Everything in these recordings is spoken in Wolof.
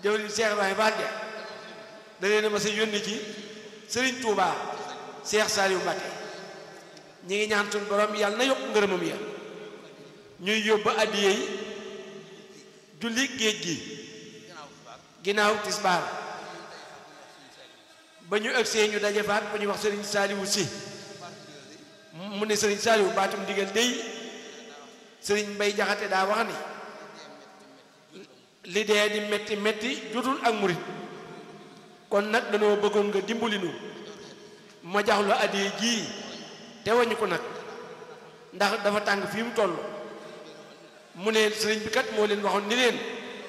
jëwriñ Cheikh Ibrahima Fall ja da leen a ma sa yónni ci Serigne Touba Cheikh Saliou Mbacké ñi ngi ñaan suñu borom yàlla na yokk ngërëmam ya ñuy yóbbu addiye yi julli géej gi ginnaaw tisbaar ba ñu ëgsee ñu daje faat ba ñu wax Serigne Saliou si mu ne Serigne Saliou baatum digal dey Serigne Mbay Jaxate daa wax ni li dee di metti metti jotul ak murit kon nag dañoo bëggoon nga dimbali nu ma jax la addiye jii te wañu ko nag ndax dafa tàng fii mu toll mu ne sëriñ bi kat moo leen waxoon ni leen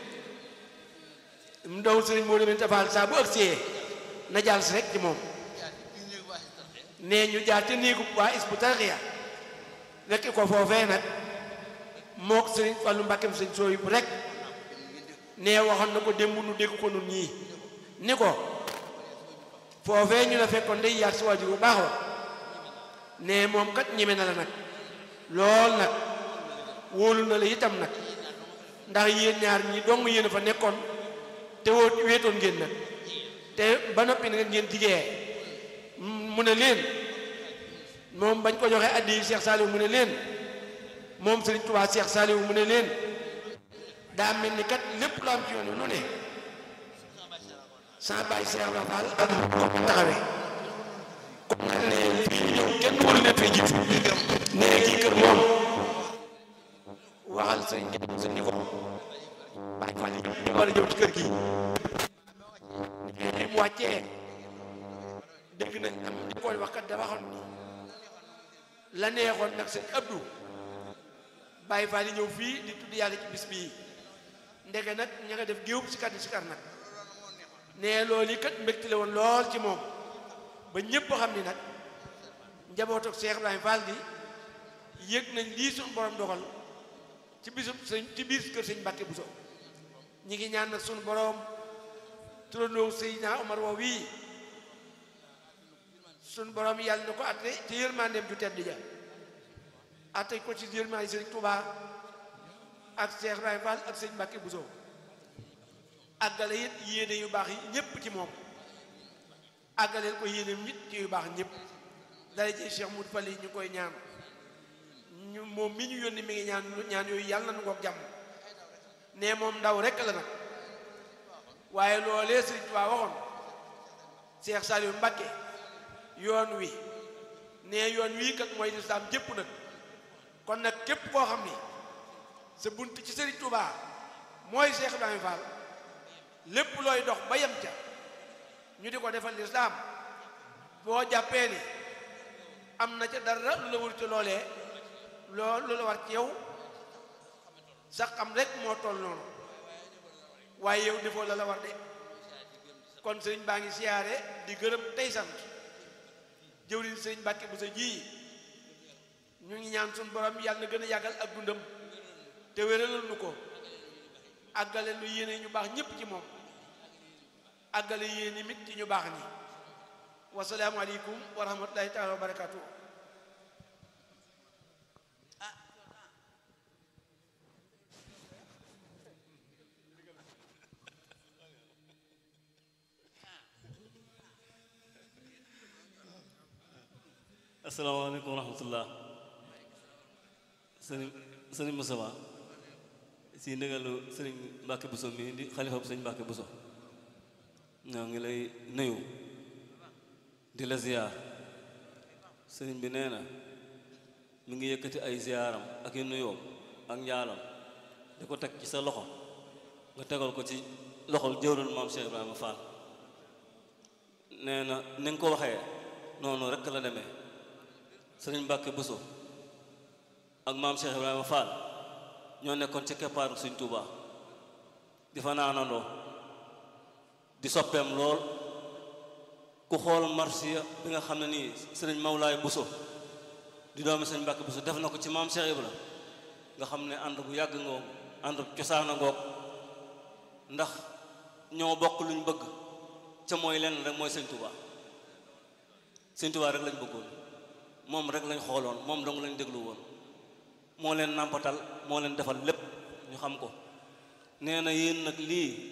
mu doon sëriñ moo leen tafaal saa bu ëgsee na jàll si rek ci moom nee ñu jaar ca néegu waa Hizbut Tarqiyyah rekk ko foofee nag mook sëriñ Fallu Mbàkkeem sëriñ sooyu bu rek nee waxoon na ko démb nu dégg ko nun ñii ni ko foofee ñu la fekkoon day yaag si waajur bu baax wa ne moom kat ñeme na la nag lool nag wóolu na la itam nag ndax yéen ñaar ñi dong yéen a fa nekkoon te woo wéetoon ngeen nag te ba noppi nag ngeen jigee mu ne leen moom bañ ko joxee addi Cheikh Saliou mu ne leen moom Serigne Touba Cheikh Saliou mu ne leen daa mel ni kat lépp lu am ci yoon wi nu ne sans bàyyi Cheikh Ibra Fall ak ko taxawee comme nag ne fii ñëw kenn waru leen fee jiitu ne kii kër moom waxal sëñ sëñ ni ko bàyyi Fall ñu war a ñëw ci kër gi ne mu wàccee dégg nañ am di koy wax kat dafa waxoon ni la neexoon nag sëñ Abdou bàyyi Fall yi ñëw fii di tudd yàlla ci bis bii ndege nag ña nga def géewub si kat si kar nag ne loolu yi kat mbégte la woon lool ci moom ba ñépp xam ni nag njabootu Cheikh Ibrahima Fall gi yëg nañ lii suñu borom dogal ci bisub sëñ ci biir kër sëñ Mbàkke Buso ñi ngi ñaan nag suñu borom turandoo Seydina Omar woo wii suñu borom yàlla na ko atte ci yërmandeem ju tedd ja atte ko ci yërmande sëñ Touba ak Cheikh Ibrahima Fall ak sëñ Mbàkke Buso àggale it yéene yu baax yi ñépp ci moom àggaleel ko yéene nit ci yu baax ñépp dara ji Cheikh Moudou Fall yi ñu koy ñaan ñu moom mi ñu yónni mi ngi ñaan ñaan yooyu yàlla na nu ngoog jàmm ne moom ndaw rekk la nag waaye loolee Sëriñ Tuubaa waxoon Cheikh Saliou Mbacké yoon wi ne yoon wii kat mooy lislaam jépp nag kon nag képp koo xam ni sa bunt ci Sëriñ Tuubaa mooy Cheikh Ibrahima Fall lépp looy dox ba yem ca ñu di ko defal lislaam boo jàppee ni am na ca dara lu la wër ca loolee loolu lu la war ci yow sax xam rek moo toll noonu waaye yow defoo la la war de kon sëriñ baa ngi siyaare di gërëm tey sant jëwriñ sëriñ Mbàkke bu sa ji ñu ngi ñaan suñu borom yàlla na gën a yàggal ak dundam te wéralal nu ko àggale lu yéene ñu baax ñépp ci moom àggale yéene mit ci ñu baax ñi wasalaamu aleykum wa rahmatullahi taala wa barakatuh asalaamaaleykum wa rahmatullah sëriñ sëriñ Moustapha si ndigalu sëriñ Mbàkke Buso mi di xalifa bu sëriñ Mbàkke Buso ñoo ngi lay nuyu di la ziyaar sëriñ bi nee na mi ngi yëkkati ay ziyaaram ak i nuyoom ak njaalam di ko teg ci sa loxo nga tegal ko ci loxol jëwral maam Cheikh Ibrahima Fall nee na ni nga ko waxee noonu rekk la demee sëriñ Mbàkke Buso ak maam Cheikh Ibrahima Fall ñoo nekkoon ci keppaaru Sëriñ Tuubaa di fa naanandoo di soppeem lool ku xool marsiya bi nga xam ne nii sëriñ Mawlaay Buso di doomi sëriñ Mbàkke Buso def na ko ci maam Cheikh Ibra nga xam ne ànd bu yàgg ngoog ànd cosaana ngoog ndax ñoo bokk luñ bëgg ca mooy lenn rek mooy Sëriñ Tuubaa Sëriñ Tuubaa rek lañ bëggoon moom rek lañ xooloon moom dong lañ déglu woon moo leen nàmpatal moo leen defal lépp ñu xam ko nee na yéen nag lii